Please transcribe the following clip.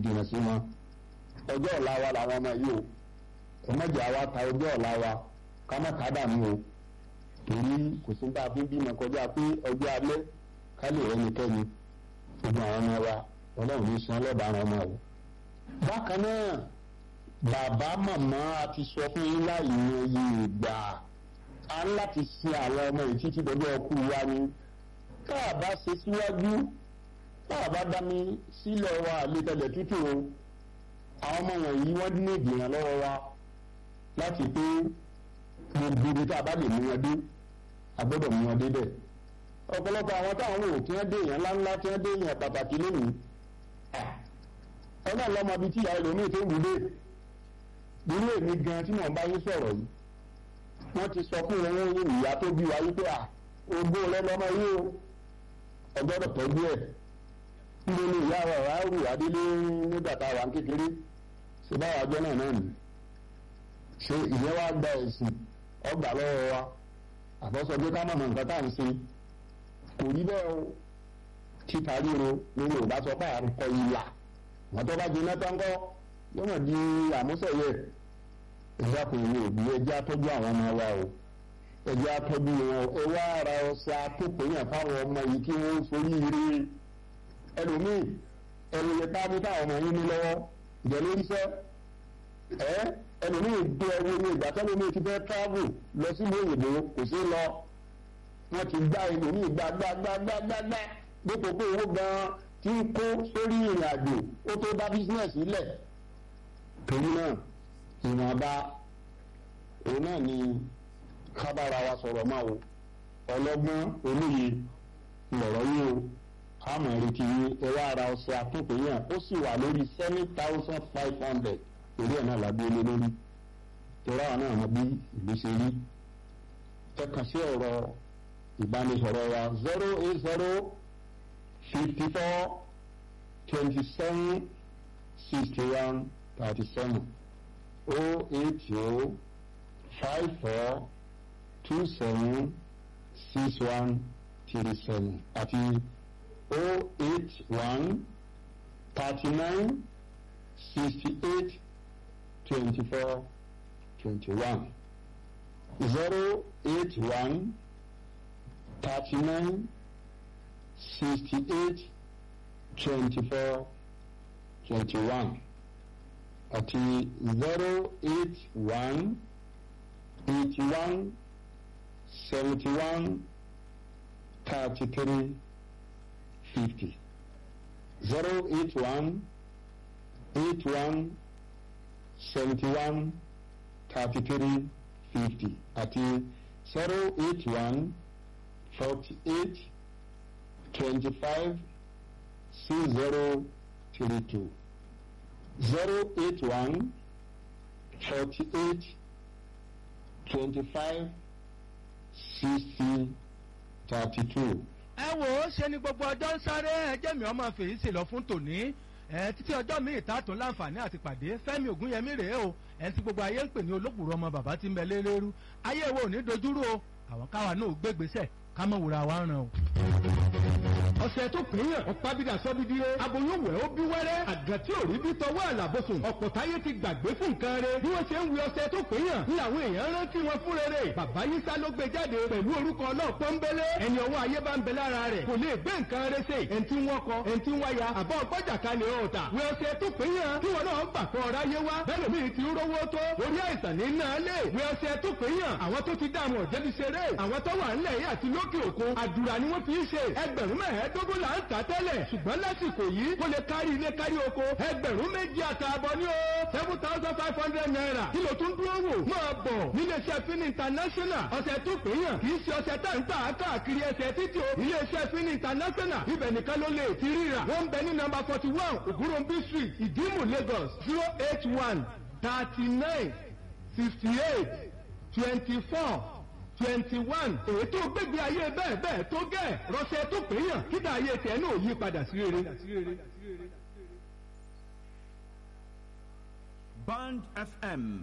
jìnnà sí wọn ọjọ́ ọ̀la wa làwọn ọmọ yìí o ẹ̀mẹ́jọ àwa ta ọjọ́ ọ̀la wa ká má ká dànù o torí kò sí bá a fi bímọ kọjá pé ọjọ́ alẹ́ ká lè rẹ́nikẹ́ni gbogbo àwọn ọmọ wa ọlọ́run ní san lọ́dọ̀ àwọn ọmọ o. bákan náà bàbá màmá a ti sọ fún yín láì yan iye ìgbà a ń láti sin àwọn ọmọ yìí títí dọjọ́ ọkú wa ni tá a bá ṣe síwájú tá a bá dá mi sílẹ̀ wa àlétẹ̀lẹ̀ tútù o àwọn ọmọ wọ̀nyí wọ́n ní ìgbìyàn lọ́wọ́ wa láti pé gbogbo ibi tá a bá lè mú wọn dé a gbọ́dọ̀ mú wọn dé bẹ̀. ọ̀pọ̀lọpọ̀ àwọn táwọn wò tí wọ́n dé èèyàn ńláńlá tí wọ́n dé èèyàn pàtàkì lónìí. ọlọ́run lọ́mọ bíi tí ìyá ẹlòmíì tó wù dé. irú èmi gan tí mò ń bá yín sọ̀rọ̀ yìí. wọ́n ti sọ fún wọn yín ìyá tó bí wa wípé à ogún rẹ lọ́mọ yìí o ọgbọ́dọ̀ tọ́jú ẹ̀. níbo ni ìyá wa wàá rù adélé nígbà tá a wà ń kékeré ṣe báwa jọ náà náà nì ṣe ìyẹn wá gba ẹ̀sìn ọgbà lọ́wọ́ wa àbọ̀sọ pé ká mọ̀ mọ̀ nǹkan tá à ń ṣe kò rí bẹ́ẹ̀ o títa ríro ní yorùbá sọ pé à ń kọ ìlà wọn tó bá jiná tán kọ́ yóò mọ̀ di àmúṣẹ̀yẹ ẹ̀já kò ní òbí ẹjẹ́ àtọ́jú àwọn ọmọ wa o ẹjẹ́ àtọ́jú wọn ẹ wá ara ọ̀sẹ̀ àtòkòyàn fáwọn ọmọ yìí kí wọ́n forí ire ẹlòmíì ẹnu yẹn tá a mú táwọn ọmọ yín ní lọ́wọ́ ìjẹ́ lórí sẹ́ ẹ́ ẹlòmíì gbé ẹwọ ní ìgbà tẹ́lómi ti fẹ́ travel lọ sílùú òyìnbó kò sí lọ wọ́n ti gbá ẹlòmíì gbá gbá gbá gbá gbá gbá dípò pé owó gan-an tí ń kó sórí ìrìn àjò ó tó dá bísínẹ̀sì lẹ̀ torí náà ìwọ̀nba òun náà ni kábàárà wa sọ̀rọ̀ máa wò ọlọ́gbọ́n olóye lọ̀rọ̀ yìí o àmọ̀ retí ẹ wá ara ọ̀sẹ̀ àtúntò yẹn ó sì wà lórí seven thousand five hundred orí ẹ̀ náà la gbé lé lórí tọ́ra àwọn náà mọ bí ìlú ṣe rí ẹ kàn sí ọ̀rọ̀ ìbánisọ̀rọ̀ wa zero eight zero fifty four twenty seven sixty one thirty seven o eight o five four two seven six one three seven àti o eight one thirty nine sixty eight. 24 21 081 39 68 24 21 àti 081 81 71 33 50 081 81 seventy-one thirty-three fifty àti zero eight one forty-eight twenty-five six zero three two zero eight one forty-eight twenty-five sixty thirty-two. ẹ wò ó ṣe ni gbogbo ọjọ́ ń sáré ẹjẹ́ mi ọmọ fèyí sì lọ fún tòní ẹ títí ọjọ́ míì tààtún láǹfààní àti pàdé fẹ́mi ògúnyẹmí rèé o ẹ tí gbogbo ayé ń pè ní olókùrọ̀ ọmọ bàbá tí ń bẹ lérérú ayé wo ò ní dojúrú o àwọn káwa náà ò gbégbèsè ká mọ̀ wúra wa ràn o. ọ̀sẹ̀ tó pínyàn ọ̀pábídà sọ́bídìrẹ́ aboyún wẹ̀ ó bí wẹ́rẹ́ àgàn tí ò rí bí tọwọ́ àlàbòsùn ọ̀pọ̀ táyé ti gbàgbé fún nǹkan rẹ̀ bí wọ́n ṣe ń wí ọ̀sẹ̀ tó pínyàn ní àwọn èèyàn rántí wọn fún rere bàbá yísá ló gbé jáde pẹ̀lú orúkọ náà pọ́nbélé ẹni ọwọ́ ayé bá ń bẹ lára rẹ̀ kò lè gbé nǹkan rẹ̀ ṣe ẹni tí wọ́n kọ ẹni tí wọ́n ya àbọ̀ gbọ́jà kalẹ̀ ọ̀tà wí ọ̀sẹ̀ tó pínyàn kí wọn náà gbà kọ́ ọ̀rá yé wá bẹ́ẹ̀ mi ti rówó tó orí àìsàn ní náà lè wí ọ̀sẹ̀ tó pínyàn àwọn tó ti dààmú ọ̀jẹ̀bi ṣeré àwọn tó wà ńlẹ̀ yìí àti lókè òkun àdúrà ni wọ́n fi ń ṣe ẹgbẹ̀rún mẹ́ẹ̀ẹ́dógún là ń tà tẹ́lẹ̀ ṣùgbọ́n lásìkò yìí kó lè kárí ilé kárí oko ẹgbẹ̀rún méjì àtààbọ̀ ní o seven thousand five hundred naira kí ló tún dúró wò máa bọ̀ níléeṣẹ́ fin international ọ̀sẹ̀ tó pè yàn kì í ṣe ọ̀sẹ̀ tá ń tà á káàkiri ẹsẹ̀ títí o iléeṣẹ́ fin international ibẹ̀ nìkan ló lè ti ríra wọ́n ń bẹ ní nọ́mbà forty one ògúnròmbí street ìdímù lagos zero eight one thirty nine fifty eight twenty four twenty one èyí tó gbégbé ayé bẹ́ẹ̀ bẹ́ẹ̀ tó gẹ̀ rọ́ṣẹ́ tó pè yàn kíta ayé tẹ̀ náà yí padà sí rere. Band FM